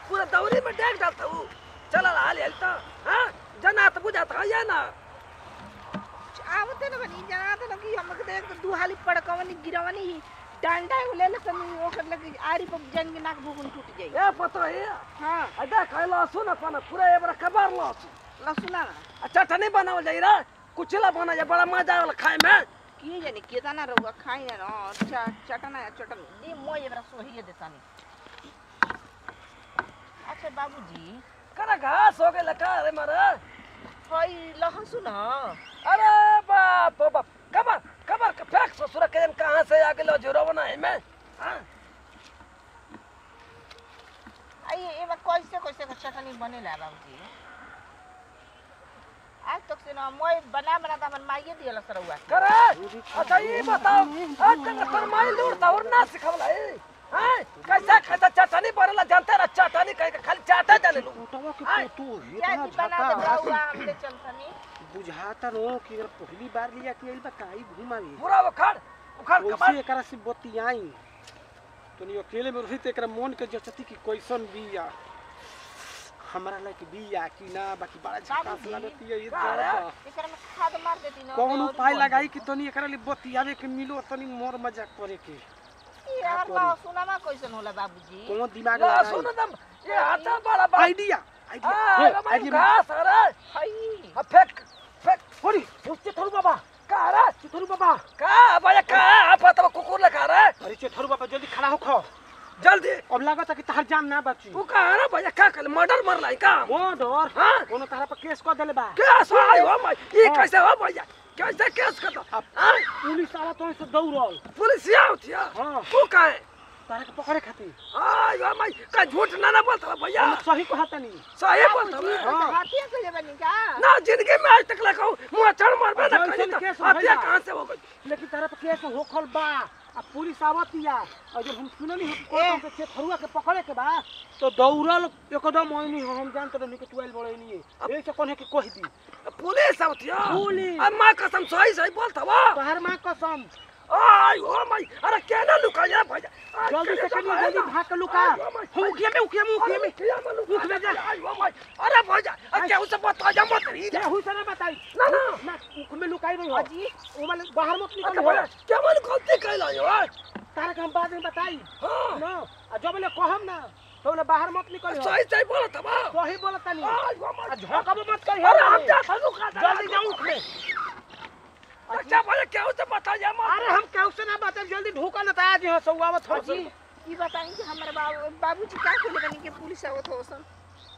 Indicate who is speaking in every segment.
Speaker 1: पूरा दौरी में डेग जाता हूँ चला हाल हेल तो हाँ जना तो बुझाता है या ना
Speaker 2: आवते न बनी जना त कि हमके देख के दुहाली पड़कवनी गिरवनी ही डंडा ले ले तनी ओकर लगे आरी पर जंग के नाक भूगुन टूट जाई
Speaker 1: ए पतो है
Speaker 2: हां
Speaker 1: अदा खाई लहसुन अपन पूरा ए बड़ा कबार लहसुन
Speaker 2: लसुना
Speaker 1: आ चटनी बनावल जाई रे कुचला बना जाए बड़ा मजा आवेला खाए में
Speaker 2: किए जाने केतना रहुआ खाई ना अच्छा चटना है चटन दी मोय बरा सोहिए देतानी अच्छा बाबूजी
Speaker 1: करा घास हो गए का रे मारे
Speaker 2: हई लहसुन ह
Speaker 1: अरे बाप रे बाप कबर कबर के फेंक ससुर के जन कहां से आ गेलो जोरो बना है में हाँ?
Speaker 2: आई एबा कैसे कैसे के चटनी बनेला बाबूजी आज तक से ना मोय बना बना त हमन माइए दियल सरौआ
Speaker 1: करे अच्छा ये बताओ आज तक तोर माई लूटता और ना सिखवला है हैं कैसा खाता चटनी बनेला जानते रे चटनी कह के खाली चाटा जाने लो
Speaker 3: फोटोवा के
Speaker 1: आय।
Speaker 3: फोटो
Speaker 2: क्या
Speaker 3: इतना
Speaker 2: जी बना दे
Speaker 3: झकास
Speaker 2: रहुआ हमले चलतनी
Speaker 3: बुझाता रो कि अगर पहली बार लिया कि आइल बा काई घुमावी
Speaker 1: पूरा उखाड़ उखाड़
Speaker 3: वैसे
Speaker 1: कबार
Speaker 3: एकरा से बतियाई तनी अकेले में रही त एकरा मन के जचती कि कैसन बिया हमरा लायक बिया कि ना बाकी बड़ा झकास
Speaker 2: बाबूजी,
Speaker 3: लागती है ये
Speaker 1: का रे?
Speaker 3: जरा
Speaker 2: एकरा में खाद मार देती न
Speaker 3: कौन
Speaker 2: और
Speaker 3: उपाय
Speaker 2: बढ़
Speaker 3: लगाई कि तनी एकरा लिए बतियावे के मिलो तनी मोर मजाक करे के
Speaker 2: जाई। यार लहसुनमा कैसन होला बाबूजी
Speaker 3: कौन दिमाग
Speaker 1: ला
Speaker 3: लगाई
Speaker 1: सुन दम ये हाथा बड़ा बड़ा
Speaker 3: आइडिया आइडिया
Speaker 1: हां
Speaker 3: हे,
Speaker 1: रे
Speaker 3: आइडिया
Speaker 1: घास अरे
Speaker 2: हई
Speaker 1: अब फेंक फेंक
Speaker 3: होरी उससे थरू बाबा
Speaker 1: का रे
Speaker 3: चिथरू बाबा
Speaker 1: का भैया का आप तो कुकुर लगा रे
Speaker 3: अरे चिथरू बाबा जल्दी खड़ा हो खो
Speaker 1: जल्दी
Speaker 3: अब लागत है कि तहार जान ना बची
Speaker 1: तू का रे भैया का कर मर्डर मर लाई का
Speaker 3: वो डर
Speaker 1: हाँ?
Speaker 3: कोनो तरह पर केस कर देले बा
Speaker 1: केस हो आई हो भाई ये
Speaker 3: हाँ।
Speaker 1: कैसे हो भैया कैसे केस कर दो
Speaker 3: अब-
Speaker 1: हाँ?
Speaker 3: पुलिस आवा तो से दौड़ल
Speaker 1: पुलिस आउत या
Speaker 3: हाँ।
Speaker 1: तू का है
Speaker 3: तारा के पकड़े खातिर
Speaker 1: आई हो भाई का झूठ ना ना बोलता भैया
Speaker 3: हम सही कहता नहीं
Speaker 1: सही बोलता
Speaker 2: बाबूजी
Speaker 1: है
Speaker 3: हाँ।
Speaker 2: हाथिया कइले बनी का
Speaker 1: ना जिंदगी में आज तक लगा मुंह चढ़ मरबे ना
Speaker 3: जैसे
Speaker 1: कहीं तो
Speaker 3: केस
Speaker 1: हत्या
Speaker 3: भैया।
Speaker 1: कहां से हो गई
Speaker 3: लेकिन तारा पर केस होखल बा अब पुलिस आवतिया और जब हम सुननी हो कोर्ट में से थरुआ के पकड़े के बा तो दौड़ल एकदम ओइनी हो हम जानत रहनी कि टुएल बड़े नहीं है ऐसे कोने के कह दी
Speaker 1: पुलिस आउत या
Speaker 3: पुलिस।
Speaker 1: अब मां कसम सही सही बोलता बा
Speaker 3: तोहर मां कसम
Speaker 1: आई हो भाई अरे केना लुकाया भैया आई,
Speaker 3: जल्दी से
Speaker 1: केना
Speaker 3: करिए जल्दी भाग के लुका
Speaker 1: आई, हो भाई।
Speaker 3: हम उखिया में उखिया में उखिया में
Speaker 1: किया मालूम
Speaker 3: मुख में जा।
Speaker 1: आई हो भाई अरे भैया अब क्या उसे बता जा मत रही
Speaker 3: क्या हुई सना बताई
Speaker 1: ना ना
Speaker 3: ना उख में लुकाई रही हो
Speaker 2: अजी
Speaker 3: ओ माने बाहर मत
Speaker 1: अरे
Speaker 3: निकल
Speaker 1: भैया क्या मन गलती कैला यो आई
Speaker 3: तारा के हम बाद में बताई
Speaker 1: हां
Speaker 3: ना आ जब ले कहम ना तो ले बाहर मत निकल
Speaker 1: सही सही बोलता बा
Speaker 3: सही बोलता नहीं
Speaker 1: आई हो
Speaker 3: आ
Speaker 1: भाई
Speaker 3: झोंकब मत करी
Speaker 1: अरे हम जा थालू खा
Speaker 3: जल्दी जाओ उख में
Speaker 1: अच्छा भैया क्या उसे बता जा मत
Speaker 3: अरे हम केहू से ना बात जल्दी ढूका ना आज यहाँ सौआवत हो
Speaker 2: अजी ई बताई कि हमर बाबू बाबूजी का कइले बनी के पुलिस आवत हो सन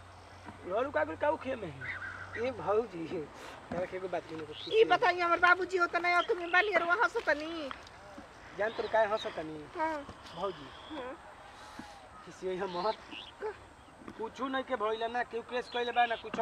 Speaker 3: लोलू का काऊ खे में ए भौजी तारा के एगो बात नहीं
Speaker 2: ई बताई हमर बाबूजी होत नहीं तुम बाली और वहां से तनी
Speaker 3: जान तो काय हंसत नहीं
Speaker 2: हां
Speaker 3: भौजी
Speaker 2: हां
Speaker 3: किसी हम मत कुछ नहीं के भइला ना केहू केस कइले बा ना कुछ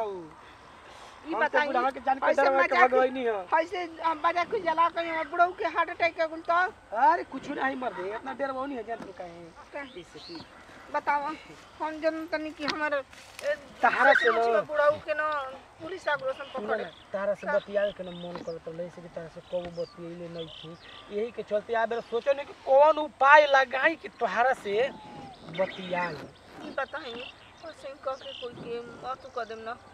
Speaker 2: ई
Speaker 3: हम तो
Speaker 2: बताई
Speaker 3: बुढ़ावा के जान के
Speaker 2: ऐसे
Speaker 3: डरवा के
Speaker 2: मजाक-
Speaker 3: भगवैनी है।
Speaker 2: ऐसे हम बजा के जला के हमर बुढ़ऊ के हार्ट अटैक के गुल तो
Speaker 3: अरे कुछ नहीं मर दे इतना देर वो नहीं है जान तो काहे इससे की
Speaker 2: बताओ हम जन तनी कि हमर
Speaker 3: तहारा से न-
Speaker 2: बुढ़ऊ के न पुलिस आग्रोशन
Speaker 3: सुन
Speaker 2: पकड़े
Speaker 3: ना, तारा से बतियावे के ना मन करत रहे से कि तारा से कबो बतियैले नहीं थी यही के चलते आ बेर सोचो नहीं कि कौन उपाय लगाई कि तोहारा से बतियाई
Speaker 2: ई बताई ऐसे कह के कोई के मत कर देम ना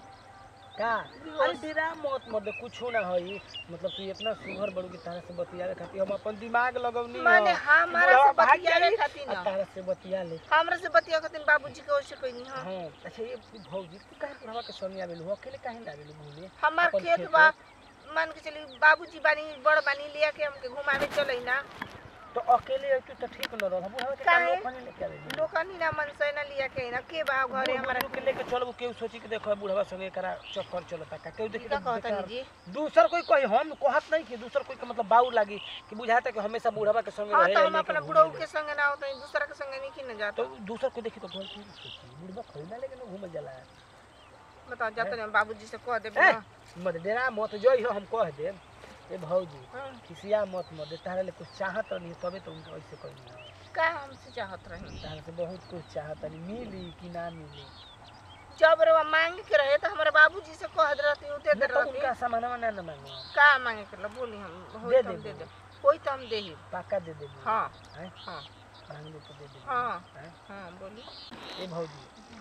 Speaker 3: का अरे तेरा मत मत कुछो ना हई मतलब तू इतना सुघर बड़ू कि तारा से बतियावे खातिर हम अपन दिमाग लगवनी ह।
Speaker 2: माने हमारा
Speaker 3: बुढ़वा
Speaker 2: से
Speaker 3: भाग
Speaker 2: बतियावे
Speaker 3: जाई,
Speaker 2: खातिर
Speaker 3: आ
Speaker 2: ना
Speaker 3: तारा से बतिया ले
Speaker 2: हमरा से बतिया खातिर बाबूजी के ओसे कोई नहीं हां
Speaker 3: हाँ अच्छा ये भौजी तू काहे बुढ़वा के संग आवेलू अकेले काहे ना आवेलू घूमे
Speaker 2: हमार
Speaker 3: अपन
Speaker 2: खेत
Speaker 3: खेत
Speaker 2: बा मान के चली बाबूजी बानी बड़ बानी लिया के हमके घुमावे चलै ना
Speaker 3: तो अकेले आई तू तो ठीक न रह बुढ़वा के
Speaker 2: काहे?
Speaker 3: काम अपने लेके आवेलू
Speaker 2: लोकनी ना मन से ना लिया के ना के बा घरे हमारा
Speaker 3: के लेके चलबू केहू सोची के देखो बुढ़वा संगे करा चक्कर चलता का केहू देखी
Speaker 2: का
Speaker 3: तो
Speaker 2: कहता
Speaker 3: बेकार-
Speaker 2: जी
Speaker 3: दूसर कोई कोई हम कहत नहीं कि दूसर कोई के मतलब बाऊ लागी कि बुझाता कि हमेशा बुढ़वा के संगे
Speaker 2: हां
Speaker 3: रहे
Speaker 2: तो हम
Speaker 3: लेके
Speaker 2: अपना
Speaker 3: घूमे
Speaker 2: बुढ़ऊ
Speaker 3: ले।
Speaker 2: के संग ना होता दूसरा के संग नहीं कि ना जाता
Speaker 3: तो दूसर को देखी तो गलती नहीं सोची बुढ़वा खरीदा लेके ना घूमे जाला
Speaker 2: बताओ जाते ना बाबूजी से कह देब
Speaker 3: ए,
Speaker 2: ना
Speaker 3: मत डेरा मत जो हो हम कह दे ए भौजी
Speaker 2: हाँ,
Speaker 3: खिसिया मत मत दे तारे ले कुछ चाहत नहीं तबे तो उनका ऐसे कही
Speaker 2: का हमसे चाहत रही
Speaker 3: तारे से बहुत कुछ चाहत नहीं मिली कि ना मिली
Speaker 2: जब रवा मांग के रहे तो हमारे बाबूजी से कह दे रहती दे दे
Speaker 3: ना तो
Speaker 2: रहती
Speaker 3: उनका सामान ना ना मांगो
Speaker 2: का मांगे कर ला बोली हम होई
Speaker 3: दे
Speaker 2: तो हम
Speaker 3: दे
Speaker 2: दे दे होई तो हम दे ही
Speaker 3: पक्का दे दे
Speaker 2: हाँ
Speaker 3: हैं
Speaker 2: हाँ
Speaker 3: मांग ले तो दे दे
Speaker 2: हाँ
Speaker 3: हैं
Speaker 2: हाँ बोली
Speaker 3: ए भौजी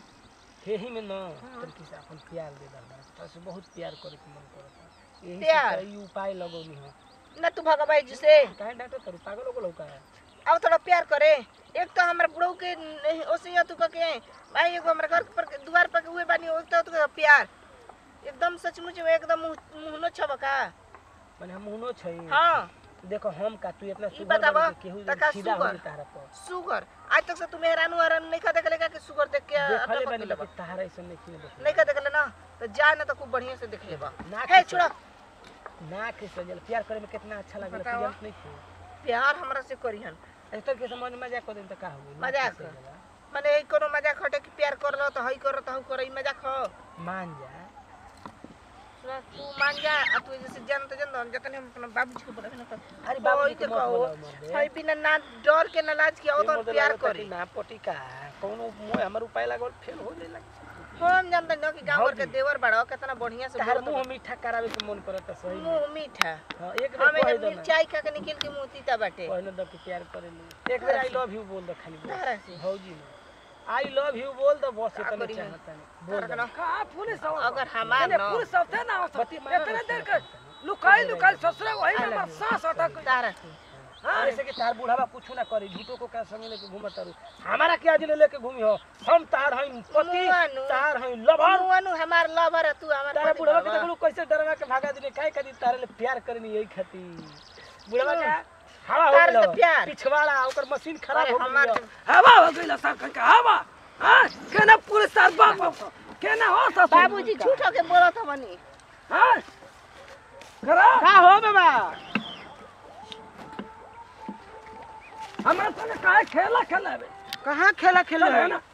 Speaker 3: यही में न तरीके से अपन प्यार दे दल बा से बहुत प्यार करे के मन करता यही
Speaker 2: प्यार?
Speaker 3: से ई उपाय लगौनी है
Speaker 2: ना तू भगवाई जी से
Speaker 3: काहे डांटो तर पागल हो गलो का
Speaker 2: अब थोड़ा प्यार करे एक तो हमारे बुढ़ऊ के नहीं ओसे तू के भाई एगो हमारे घर पर द्वार पर हुए बानी एक तो तू प्यार एकदम सचमुच में एकदम मुंह- मुंहनो छबका
Speaker 3: माने हम उनो छै
Speaker 2: हाँ
Speaker 3: देखो हम का तू इतना
Speaker 2: ई
Speaker 3: सुगर
Speaker 2: बतावा,
Speaker 3: बन के केहू
Speaker 2: तका
Speaker 3: सीधा हो
Speaker 2: सुगर।
Speaker 3: तारा पर
Speaker 2: सुगर आज तक से तू मेहरानू हरान नहीं खा देखले का कि सुगर देख के
Speaker 3: देखले
Speaker 2: अटक
Speaker 3: बानी
Speaker 2: लेबा
Speaker 3: कि तारा ऐसे नहीं किए देखले
Speaker 2: नहीं खा देखले ना तो जा ना तो खूब बढ़िया से देख लेबा
Speaker 3: ना
Speaker 2: हे
Speaker 3: के
Speaker 2: छोड़ा
Speaker 3: ना के सजल प्यार करे में कितना अच्छा लगल
Speaker 2: बतावा।
Speaker 3: तुझे नहीं थी
Speaker 2: प्यार हमरा से करिहन
Speaker 3: ऐसे के समझ में मजाक कर दे त का हो
Speaker 2: मजाक? माने ई कोनो मजाक हटे कि प्यार कर लो तो हई कर तो हऊ कर ई मजाक हो
Speaker 3: मान जा
Speaker 2: सुना, तू मान जा आ तू जैसे जान तो जान जतने हम अपना बाबूजी को बोलावे ना तो
Speaker 3: अरे बाबूजी
Speaker 2: कोई
Speaker 3: के
Speaker 2: तो
Speaker 3: मत
Speaker 2: कहो
Speaker 3: बोलाओ मर्दे।
Speaker 2: हई बिना ना डर के ना लाज के आओ तो
Speaker 3: ये मतलब
Speaker 2: प्यार
Speaker 3: लागता
Speaker 2: करी
Speaker 3: कि ना पटी का कोनो मोय हमर उपाय लागल फेल हो जाइला
Speaker 2: हम जानते न कि गांव के
Speaker 3: भौजी।
Speaker 2: देवर बड़ो कितना बढ़िया से
Speaker 3: तार
Speaker 2: बोलत
Speaker 3: मुंह मीठा करावे के मन करत है सही में।
Speaker 2: मुंह मीठा
Speaker 3: हां एक
Speaker 2: हमें
Speaker 3: बेर कह
Speaker 2: जब
Speaker 3: दो ना
Speaker 2: मिर्चाई खा के निकल के मुंह तीता बाटे
Speaker 3: पहले दो कि प्यार करेली एक बेर आई लव यू बोल दो खाली बस।
Speaker 2: तारा से
Speaker 3: भौजी ने आई लव यू बोल दो बस
Speaker 2: का
Speaker 3: इतना
Speaker 2: करी हम?
Speaker 3: चाहता नहीं बोल
Speaker 2: तारा
Speaker 3: दो
Speaker 2: के ना
Speaker 1: कहाँ पुलिस आओ
Speaker 2: अगर हमार
Speaker 1: इन्हें
Speaker 2: न
Speaker 1: पुलिस होते ना होते
Speaker 3: बत्ती मारा
Speaker 1: इतने
Speaker 3: ना
Speaker 1: देर
Speaker 3: उसने।
Speaker 1: के लुकाई लुकाई ससुरे वही में हमार सांस अटक गई
Speaker 2: तारा से
Speaker 1: हाँ
Speaker 3: जैसे कि तार बुढ़ावा कुछ ना करे झूठो को क्या संग लेके घूमत तारू हमारा क्या जिले लेके घूमी हो हम तार हई पति
Speaker 2: मुआनु।
Speaker 3: तार हई लवर
Speaker 2: मुआनु हमार लवर है, तू हमार
Speaker 3: तारा
Speaker 2: पति
Speaker 3: बुढ़ावा के
Speaker 2: बाबा।
Speaker 3: देखलू कैसे डरवा के भागा दिले काहे कदी तारे ले प्यार करनी यही खातिर बुढ़ावा का हवा हो
Speaker 2: तारे से
Speaker 3: गेलो
Speaker 2: प्यार।
Speaker 3: पिछवाड़ा ओकर मशीन खराब
Speaker 2: अरे
Speaker 3: हो
Speaker 2: हमार
Speaker 3: गई
Speaker 2: तो-
Speaker 1: हवा हो गई सर कह के हवा हाँ केना पुलिस तार बाप बाप केना हो ससुर
Speaker 2: बाबूजी झूठो के बोलत हवनी
Speaker 1: हाँ करा
Speaker 3: का हो बाबा
Speaker 1: हमरा संगे काहे खेला खेलावे
Speaker 3: कहाँ खेला खेले
Speaker 1: चल ना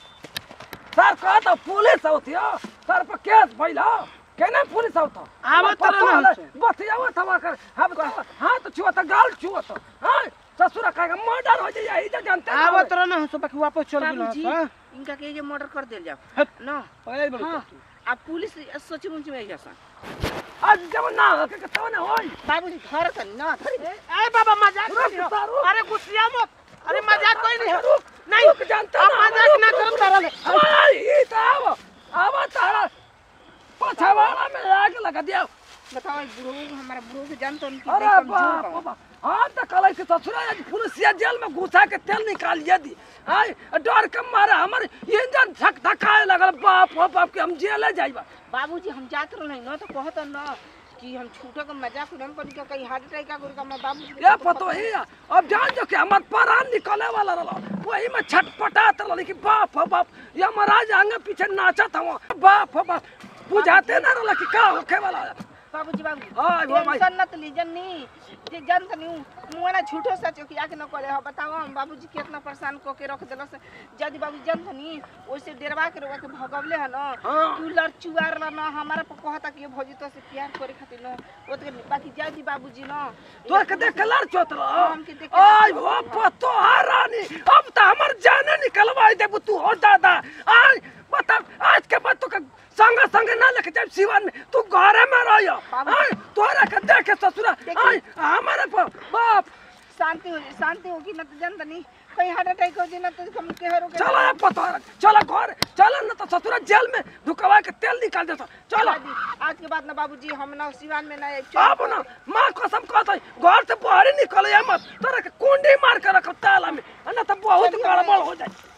Speaker 1: सर कहा तो पुलिस होती हो सर पर केस भइल हो केना पुलिस होता
Speaker 3: आवत रहे ना हमसे।
Speaker 1: बतियावत हवा कर हम तो हाथ छुअत गाल छुअत हाँ ससुर कहे मर्डर हो जाए यही तो जानते ना
Speaker 3: आवत रह ना सब बाकी वापस चल गेल
Speaker 2: बाबूजी
Speaker 3: हां
Speaker 2: इनका के ये मर्डर कर देल जाओ
Speaker 3: हट।
Speaker 2: ना
Speaker 3: पहले बोल
Speaker 2: हाँ आ पुलिस सोची मुंच में जैसा
Speaker 1: आज जब ना हो के तो ना होई
Speaker 2: बाबूजी घर तनी ना धरी
Speaker 3: ए बाबा मजाक
Speaker 1: रुक
Speaker 3: कर
Speaker 1: तारू।
Speaker 3: अरे गुस्सिया मत अरे मजाक कोई नहीं
Speaker 1: रुक
Speaker 3: नहीं
Speaker 1: रुक जानते
Speaker 3: अब
Speaker 1: ना
Speaker 3: मजाक ना करम तारा ले
Speaker 1: अरे ई तो आव आव तारा पछवाड़ा में आग लगा दिया
Speaker 2: बताओ ई बुढ़ऊ हमारा बुढ़ऊ के जानतो उनकी
Speaker 1: अरे
Speaker 2: देख
Speaker 1: बाप
Speaker 2: कमजोर
Speaker 1: रे
Speaker 2: बा।
Speaker 1: बाप हम तो कल के ससुरा आज पुलिसिया जेल में घुसा के तेल निकालिए दी आय डर के मारे हमर इंजन धक धकाए लगल बाप हो बाप के हम जेले जाइबा
Speaker 2: बाबूजी हम जात रहे न तो कहत न कि हम छूटो के मजाक उड़न पर के कहीं हार्ट अटैक का गुरु मैं बाबूजी के
Speaker 1: ये
Speaker 2: तो
Speaker 1: पतो ही है, अब जान जो कि हमर प्राण निकले वाला रहल वही में छटपटात रहल कि बाप हो बाप ये महाराज आगे पीछे नाचत हवा बाप हो बाप बुझाते ना रहल कि का होखे वाला है
Speaker 2: बाबूजी बाबूजी
Speaker 1: हाँ, वो भाई।
Speaker 2: टेंशन न ली जन्नी जे जन तनी मुआना झूठो सच कि आके न करे हो बताओ हम बाबूजी कितना परेशान को के रख देलस जदी बाबूजी जन तनी ओसे डेरवा के रोवा के भगवले है न
Speaker 1: हाँ।
Speaker 2: तू लड़ चुआर ल न हमारा पर कहता कि ये भौजी तो से प्यार करे खातिर न ओ तो बाकी जदी बाबूजी न
Speaker 1: तोर के देख के लड़ चोत
Speaker 2: हमके देख के
Speaker 1: आज
Speaker 2: लड़
Speaker 1: हो पतो रानी अब तो हमर जाने निकलवाई देबू तू हो दादा आज बता आज के बाद तो के संग संग ना लेके जाब सिवान में तू घरे में रहियो
Speaker 2: बाबू।
Speaker 1: आज तोरा के देखे ससुरा
Speaker 2: देखी।
Speaker 1: आज हमारे पर बाप
Speaker 2: शांति हो शांति होगी न तो जन तनी कहीं हार्ट अटैक हो जी न तो हम के हरो के
Speaker 1: चलो पतो चलो घर चलो ना तो ससुरा जेल में धुकवा के तेल निकाल देता चलो
Speaker 2: दादी, आज के बाद न बाबूजी हम न सिवान में ना
Speaker 1: अब ना माँ कसम कहता घर से बाहर निकल मत तोरा के कुंडी मार के रखो ताला में ना तो बहुत
Speaker 2: चलिए
Speaker 1: गड़बड़
Speaker 2: भाई।
Speaker 1: हो जाए